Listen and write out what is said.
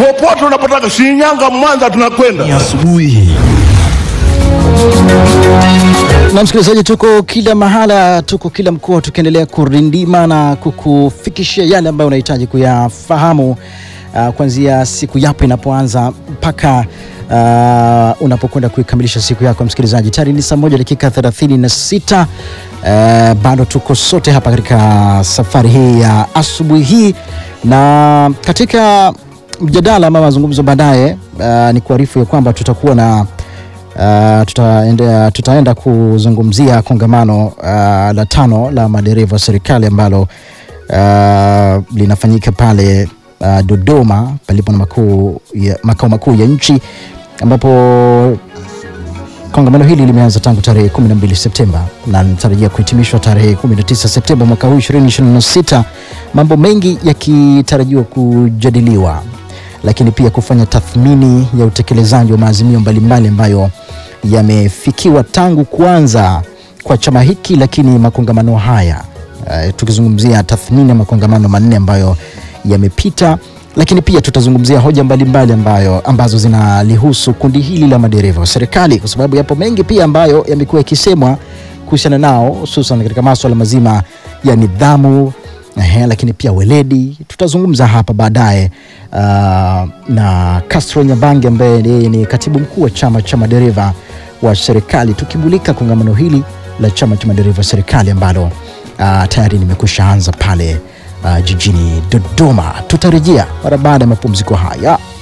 popote unapotaka, Shinyanga, Mwanza, tunakwenda. asubuhi Na msikilizaji, tuko kila mahala, tuko kila mkoa, tukiendelea kurindima na kukufikishia yale ambayo unahitaji kuyafahamu uh, kuanzia siku yapo inapoanza mpaka uh, unapokwenda kuikamilisha siku yako. Msikilizaji, tayari ni saa moja dakika 36. Uh, bado tuko sote hapa katika safari hii ya asubuhi hii, na katika mjadala ama mazungumzo baadaye, uh, ni kuarifu ya kwamba tutakuwa na Uh, tutaenda, tutaenda kuzungumzia kongamano uh, la tano la madereva wa serikali ambalo uh, linafanyika pale uh, Dodoma palipo na makuu ya, makao makuu ya nchi ambapo kongamano hili limeanza tangu tarehe 12 Septemba na linatarajia kuhitimishwa tarehe 19 Septemba mwaka huu 2026, mambo mengi yakitarajiwa kujadiliwa lakini pia kufanya tathmini ya utekelezaji wa maazimio mbalimbali ambayo yamefikiwa tangu kuanza kwa chama hiki, lakini makongamano haya uh, tukizungumzia tathmini ya makongamano manne ambayo yamepita, lakini pia tutazungumzia hoja mbalimbali ambayo ambazo zinalihusu kundi hili la madereva wa serikali, kwa sababu yapo mengi pia ambayo yamekuwa yakisemwa kuhusiana nao, hususan katika maswala mazima ya nidhamu Ehe, lakini pia weledi tutazungumza hapa baadaye uh, na Castro Nyabange ambaye yeye ni katibu mkuu wa chama cha madereva wa serikali, tukimulika kongamano hili la chama cha madereva wa serikali ambalo uh, tayari nimekwisha anza pale uh, jijini Dodoma. Tutarejea mara baada ya mapumziko haya.